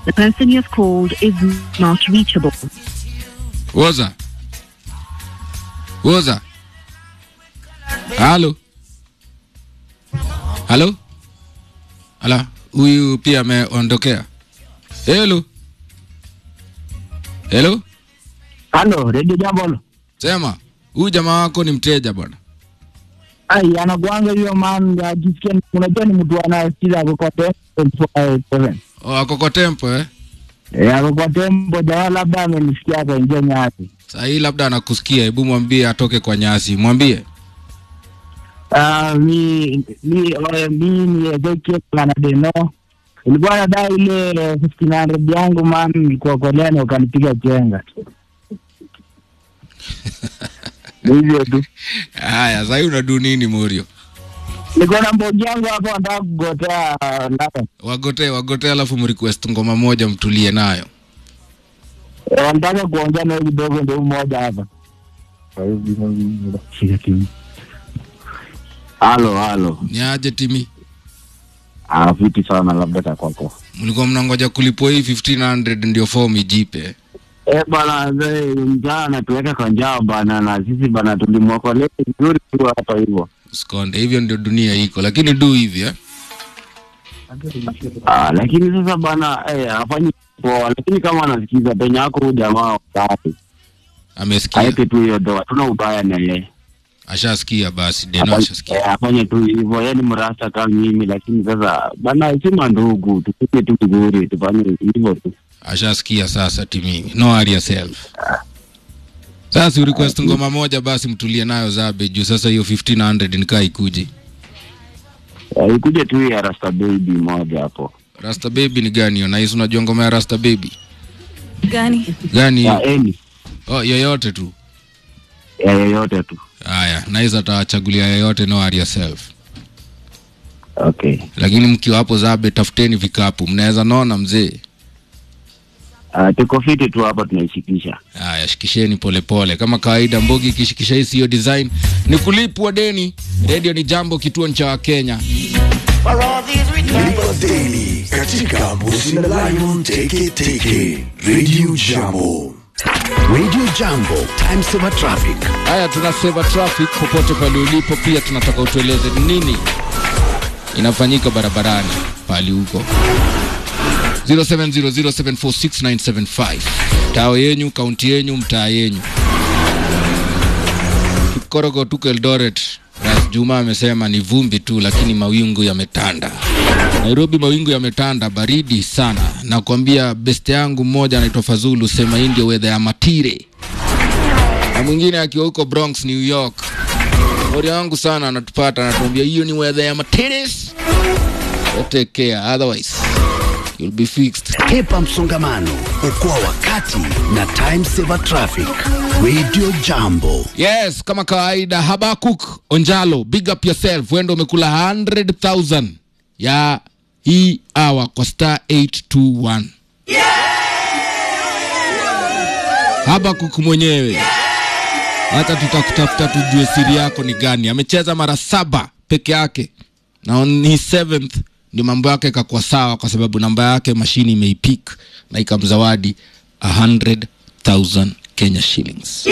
The person you have called is not reachable. Woza. Woza. Halo. Halo. Ala, huyu pia ameondokea. Hello. Hello. Halo, redio jambo. Sema, huyu jamaa wako ni mteja bwana. Ai, anakuanga hiyo man, akisikia unajua ni mtu anasikiza ako kwa tempo seven. Oh, ako kwa tempo eh? Eh, ako kwa tempo jamaa labda amenisikia akaingia nyasi. Saa hii labda anakusikia, hebu mwambie atoke kwa nyasi. Mwambie. Ah, mi mi oe, mi ni Ezekiel Kanadeno. Ilikuwa nadai ile 1500 yangu man, nilikuwa kolea na ukanipiga chenga. Ni Hivyo tu. Haya, sasa hii unadu nini Morio? Niko na mbogi yangu hapo nataka kugotea ndani. Wagotee, wagotee alafu mrequest ngoma moja mtulie nayo. Eh, Nataka kuongea naye kidogo ndio mmoja hapa. Halo, halo. Ni aje timi? Ah, fiti sana labda ta kwako. Mlikuwa mnangoja kulipwa hii 1500 ndio form ijipe. Eh, bana mzee, njaa anatuweka kwa njaa bana, na sisi bana tulimwokolea vizuri tu hapa hivyo. Usikonde, hivyo ndio dunia iko, lakini du hivi eh? Ah, lakini sasa bana eh, hafanyi poa, lakini kama anasikiza penye yako huyu jamaa wakati Amesikia, aeke tu hiyo doa, tuna ubaya na yeye ashasikia basi, Deno Afanye- ashasikia. eh, afanye tu hivyo, yeye ni mrasta kama mimi, lakini sasa bana, si mandugu, tupige tu vizuri, tufanye hivyo tu. Ashasikia sasa timi. No worry yourself. Sasa si request ngoma moja basi mtulie nayo zabe juu sasa hiyo 1500 nikaa ikuji. Eh, ikuje tu ya rasta baby moja hapo Rasta Baby ni gani hiyo? Nahisi unajua ngoma ya Rasta Baby. gani Gani ya hiyo? eni Oh, yoyote tu. ya yoyote tu. Haya, nahisi atawachagulia yoyote, no worry yourself. Okay. Lakini mkiwa hapo zabe, tafuteni vikapu, mnaweza nona mzee. Uh, tuko fiti tu hapa tunaishikisha. Haya, shikisheni polepole kama kawaida. Mbogi ikishikisha hii siyo design, ni kulipwa deni. Radio ni jambo, kituo cha Wakenya. Lipa Daily katika Mbuzi na Lion Teke Teke Radio Jambo. Radio Jambo, time saver traffic. Haya, tunaseva traffic popote pale ulipo. Pia tunataka utueleze ni nini inafanyika barabarani pali huko 0700746975 tao yenyu, kaunti yenyu, mtaa yenyu. Korogo tuko Eldoret. Ras Juma amesema ni vumbi tu, lakini mawingu yametanda. Nairobi mawingu yametanda, baridi sana. Nakwambia beste yangu mmoja anaitwa Fazulu, sema hii ndio weather ya matire na mwingine akiwa huko Bronx, New York. Mori wangu sana anatupata, anatuambia hiyo ni weather ya materes. Take care, otherwise you'll be fixed. Hepa msongamano, okoa wakati na time saver traffic. Radio Jambo. Yes, kama kawaida, Habakuk Onjalo, big up yourself. Wendo umekula 100,000 ya hii hour kwa star 821. Habakuk mwenyewe, hata tutakutafuta tujue siri yako ni gani. Amecheza mara saba peke yake na on his seventh ndio mambo yake ikakuwa sawa, kwa sababu namba yake mashini imeipik na ikamzawadi 100,000 Kenya shillings.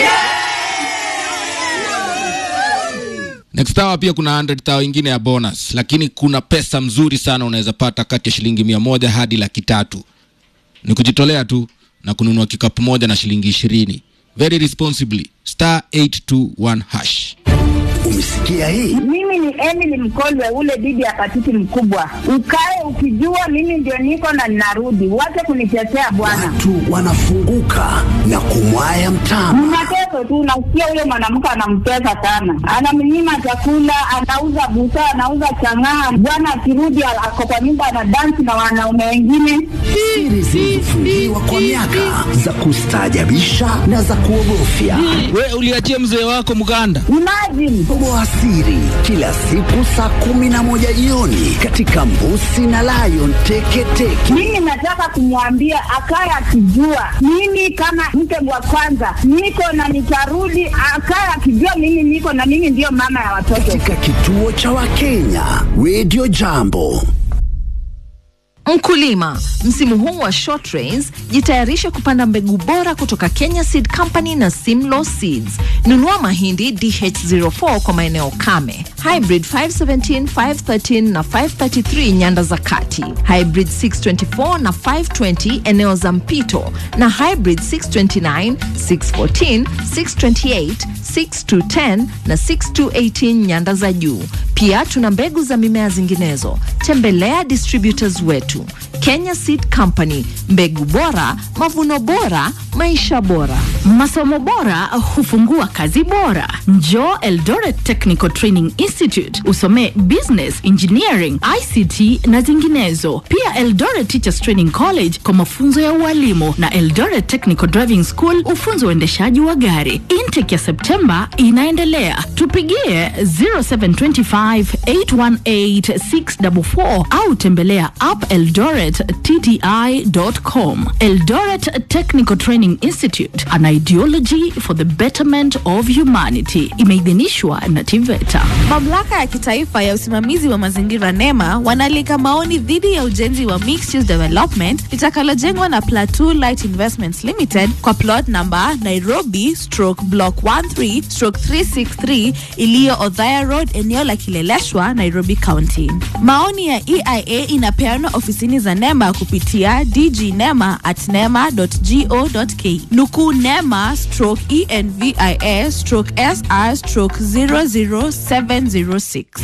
Next hour pia kuna 100,000 ingine ya bonus, lakini kuna pesa mzuri sana unaweza pata kati ya shilingi mia moja hadi laki tatu. Ni kujitolea tu na kununua kikapu moja na shilingi ishirini. Very responsibly. Star 821 hash. Umesikia hii? Mimi ni Emily Mkolwe, ule bibi ya patiti mkubwa. Ukae ukijua mimi ndio niko na ninarudi, wache kunitetea bwana. Watu wanafunguka na kumwaya mtama. Mnateso tu, nasikia huyo mwanamke anamtesa sana, anamnyima chakula, anauza busaa, anauza chang'aa. Bwana akirudi ako kwa nyumba anadansi na wanaume wengine. Siri zilizofungiwa kwa miaka za kustaajabisha na za kuogofya. We uliachia mzee wako mganda. Imagine Toboa siri kila siku saa kumi na moja jioni katika Mbusi na Lion Teketeke. mimi nataka kumwambia akaye akijua mimi kama mke wa kwanza niko na nitarudi, akaye akijua mimi niko na mimi ndiyo mama ya watoto. katika kituo cha Wakenya Radio Jambo. Mkulima, msimu huu wa short rains, jitayarishe kupanda mbegu bora kutoka Kenya Seed Company na Simlaw Seeds. Nunua mahindi DH04 kwa maeneo kame, hybrid 517, 513 na 533 nyanda za kati, hybrid 624 na 520 eneo za mpito, na hybrid 629, 614, 628, 6210 na 6218 nyanda za juu. Pia tuna mbegu za mimea zinginezo. Tembelea distributors wetu Kenya Seed Company, mbegu bora, mavuno bora, maisha bora. Masomo bora hufungua kazi bora. Njoo Eldoret Technical Training Institute usomee business, engineering, ICT na zinginezo. Pia Eldoret Teachers Training College kwa mafunzo ya ualimu na Eldoret Technical Driving School ufunzo uendeshaji wa gari. Intake ya Septemba inaendelea. Tupigie 0725 818 644 au tembelea upeldorettti.com. Eldoret Technical Training Institute, an ideology for the betterment of humanity. Imeidhinishwa na TVETA. Mamlaka ya kitaifa ya usimamizi wa mazingira NEMA wanaalika maoni dhidi ya ujenzi wa mixed use development litakalojengwa na Plateau Light Investments Limited kwa plot number Nairobi stroke block 13 stroke 363 iliyo Othaya Road eneo la Kileleshwa, Nairobi County. Maoni ya EIA inapeanwa ofisini za NEMA kupitia dgnema at nema.go.ke. Nukuu NEMA stroke envia stroke sr stroke 00706.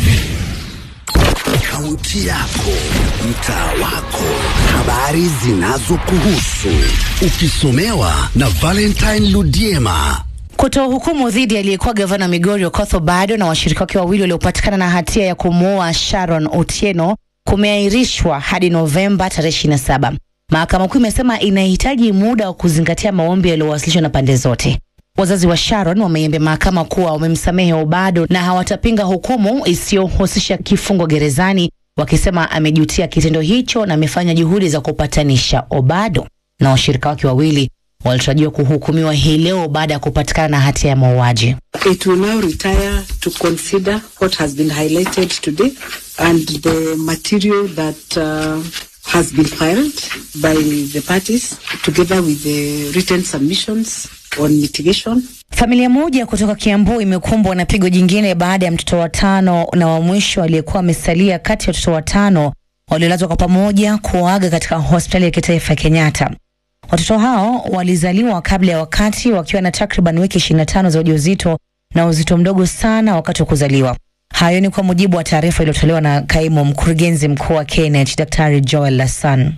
Kaunti yako, mtaa wako, habari zinazokuhusu, ukisomewa na Valentine Ludiema. Kutoa hukumu dhidi ya aliyekuwa gavana Migori Okoth Obado na washirika wake wawili waliopatikana na hatia ya kumuua Sharon Otieno kumeahirishwa hadi Novemba tarehe 27. Mahakama Kuu imesema inahitaji muda wa kuzingatia maombi yaliyowasilishwa na pande zote. Wazazi wa Sharon wameiambia mahakama kuwa wamemsamehe Obado na hawatapinga hukumu isiyohusisha kifungo gerezani, wakisema amejutia kitendo hicho na amefanya juhudi za kupatanisha. Obado na washirika wake wawili walitarajiwa kuhukumiwa hii leo baada ya kupatikana na hatia ya mauaji. It will now retire to consider what has been highlighted today and the material that uh, has been filed by the parties together with the written submissions on mitigation. Familia moja kutoka Kiambu imekumbwa na pigo jingine baada ya mtoto wa tano na wa mwisho aliyekuwa amesalia kati ya watoto watano waliolazwa kwa pamoja kuaga katika hospitali ya kitaifa ya Kenyatta. Watoto hao walizaliwa kabla ya wakati wakiwa na takriban wiki 25 za ujauzito na uzito mdogo sana wakati wa kuzaliwa. Hayo ni kwa mujibu wa taarifa iliyotolewa na kaimu mkurugenzi mkuu wa KNH Daktari Joel Lassan.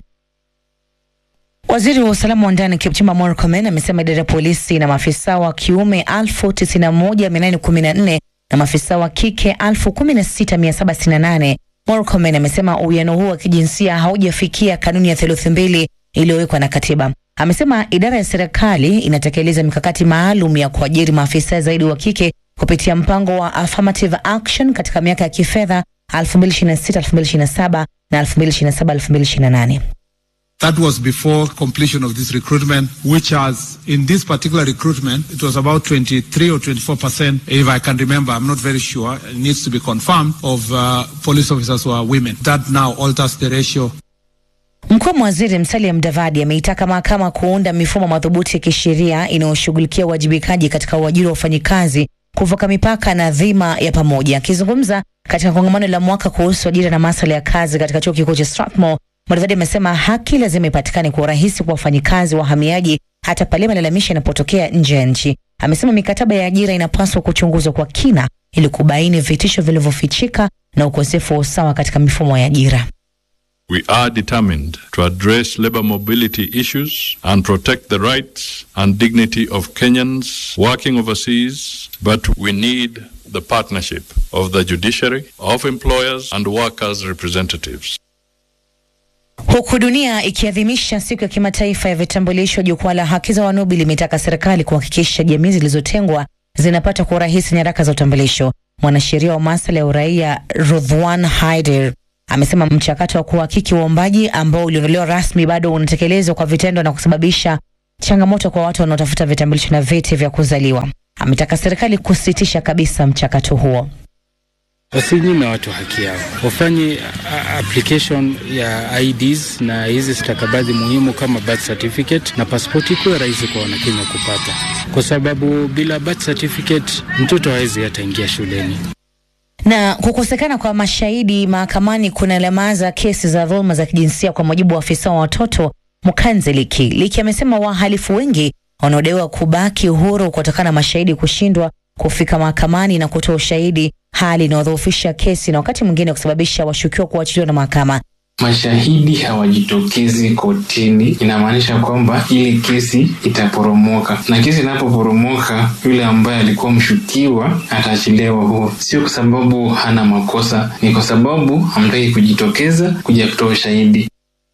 Waziri wa usalama wa ndani Kipchumba Murkomen amesema idara ya polisi na maafisa wa kiume elfu tisini na moja mia nane kumi na nne na maafisa wa kike elfu kumi na sita mia saba sitini na nane. Murkomen amesema uwiano huo wa kijinsia haujafikia kanuni ya theluthi mbili iliyowekwa na katiba. Amesema idara ya serikali inatekeleza mikakati maalum ya kuajiri maafisa zaidi wa kike kupitia mpango wa affirmative action katika miaka ya kifedha 2026-2027 na 2027-2028. That was before completion of this recruitment, which has, in this particular recruitment, it was about 23 or 24 percent, if I can remember, I'm not very sure, it needs to be confirmed, of uh, police officers who are women. That now alters the ratio Mkuu wa waziri Musalia Mudavadi ameitaka mahakama kuunda mifumo madhubuti ya kisheria inayoshughulikia uwajibikaji katika uajiri wa wafanyikazi kuvuka mipaka na dhima ya pamoja. Akizungumza katika kongamano la mwaka kuhusu ajira na masuala ya kazi katika chuo kikuu cha Strathmore, Mudavadi amesema haki lazima ipatikane kwa urahisi kwa wafanyikazi wahamiaji hata pale malalamishi yanapotokea nje ya nchi. Amesema mikataba ya ajira inapaswa kuchunguzwa kwa kina ili kubaini vitisho vilivyofichika na ukosefu wa usawa katika mifumo ya ajira. We are determined to address labor mobility issues and protect the rights and dignity of Kenyans working overseas, but we need the partnership of the judiciary, of employers and workers' representatives. Huku dunia ikiadhimisha siku ya kimataifa ya vitambulisho, jukwaa la haki za wanubi limetaka serikali kuhakikisha jamii zilizotengwa zinapata kwa urahisi nyaraka za utambulisho. Mwanasheria wa masuala ya uraia Rudhwan Haider amesema mchakato wa kuhakiki uombaji ambao uliondolewa rasmi bado unatekelezwa kwa vitendo na kusababisha changamoto kwa watu wanaotafuta vitambulisho na vyeti vya kuzaliwa. Ametaka serikali kusitisha kabisa mchakato huo. wasinyime watu haki yao, wafanye a- application ya IDs na hizi stakabadhi muhimu kama birth certificate na passport, ikuwe rahisi kwa Wanakenya kupata, kwa sababu bila birth certificate mtoto hawezi hata ingia shuleni. Na kukosekana kwa mashahidi mahakamani kunalemaza kesi za dhuluma za kijinsia, kwa mujibu wa afisa wa watoto Mkanze Liki. Liki amesema wahalifu wengi wanaodaiwa kubaki huru kutokana na mashahidi kushindwa kufika mahakamani na kutoa ushahidi, hali inayodhoofisha kesi na wakati mwingine kusababisha washukiwa kuachiliwa na mahakama. mashahidi hawajitokezi kotini, inamaanisha kwamba ile kesi itaporomoka, na kesi inapoporomoka, yule ambaye alikuwa mshukiwa ataachiliwa huru, sio kwa sababu hana makosa, ni kwa sababu hamtaki kujitokeza kuja kutoa ushahidi.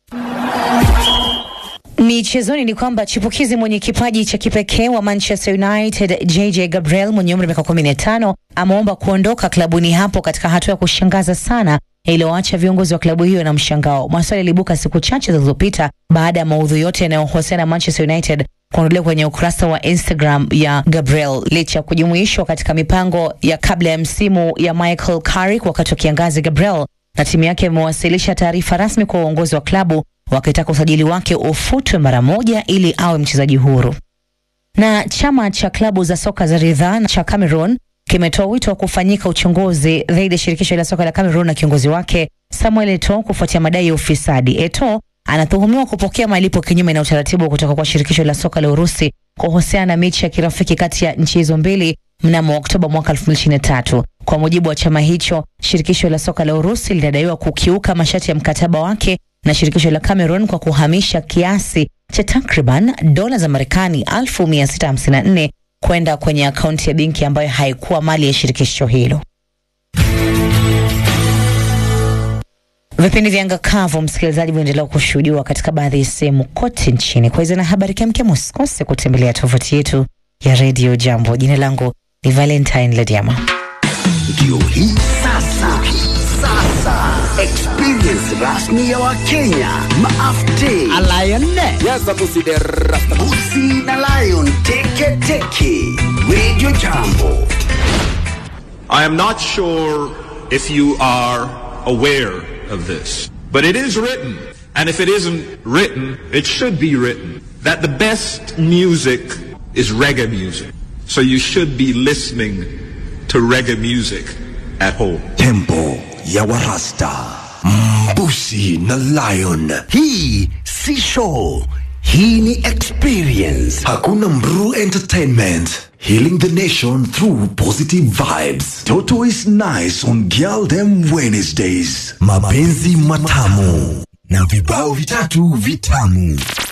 Michezoni ni kwamba chipukizi mwenye kipaji cha kipekee wa Manchester United JJ Gabriel mwenye umri wa miaka 15 ameomba kuondoka klabuni hapo katika hatua ya kushangaza sana iliyoacha viongozi wa klabu hiyo na mshangao. Maswali yaliibuka siku chache zilizopita baada ya maudhui yote yanayohusiana na Manchester United kuondolewa kwenye ukurasa wa Instagram ya Gabriel licha ya kujumuishwa katika mipango ya kabla ya msimu ya Michael Carrick wakati wa kiangazi. Gabriel na timu yake imewasilisha taarifa rasmi kwa uongozi wa klabu wakitaka usajili wake ufutwe mara moja ili awe mchezaji huru. Na chama cha klabu za soka za ridhaa cha Cameroon kimetoa wito wa kufanyika uchunguzi dhidi ya shirikisho la soka la Cameroon na kiongozi wake Samuel Eto'o kufuatia madai ya ufisadi. Eto'o anatuhumiwa kupokea malipo kinyume na utaratibu kutoka kwa shirikisho la soka la Urusi kuhusiana na mechi ya kirafiki kati ya nchi hizo mbili mnamo Oktoba mwaka 2023. Kwa mujibu wa chama hicho, shirikisho la soka la Urusi linadaiwa kukiuka masharti ya mkataba wake na shirikisho la Cameroon kwa kuhamisha kiasi cha takriban dola za Marekani 1654 kwenda kwenye akaunti ya benki ambayo haikuwa mali ya shirikisho hilo. Vipindi vya anga kavu, msikilizaji, vinaendelea kushuhudiwa katika baadhi ya sehemu kote nchini. Kwa hizo na habari kemkem, usikose kutembelea tovuti yetu ya Radio Jambo. Jina langu ni Valentine Lediama. Ndio hii sasa, sasa experience rasmi ya Wakenya maafte Busi na Lion teke teke Radio Jambo. I am not sure if you are aware of this, but it is written, and if it isn't written, it should be written, that the best music is reggae music. So you should be listening to reggae music at home. Tempo ya Warasta. Mbusi na Lion. Hii si show. Hii ni experience. Hakuna Mru Entertainment. Healing the nation through positive vibes. Toto is nice on Girl Them Wednesdays. Mapenzi matamu na vibao vitatu vitamu.